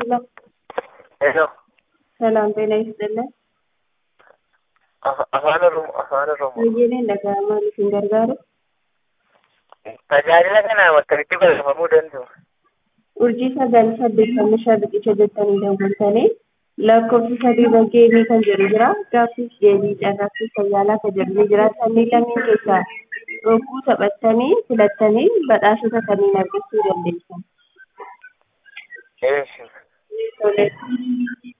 ሰላም ሄሎ ሰላም ጤና ይስጥልን። Afa- afaan oromoo afaan oromoo Baay'een dhaga'amaa isin gargaaru. tajaajila kanaan akkamitti barreeffamuu danda'u? Urjii sagal saddeettamii shan riqicha jettanii daawwattanii lakkoofsi sadii bageemii kan jedhu jira. Gaaffiif deebii carraaqii fayyaalaa kan jedhu ni jira. Sannii lameen keessaa rogguu taphattanii filattanii badhaasota kanneen argachuu dandeessan. Eessi. Tole.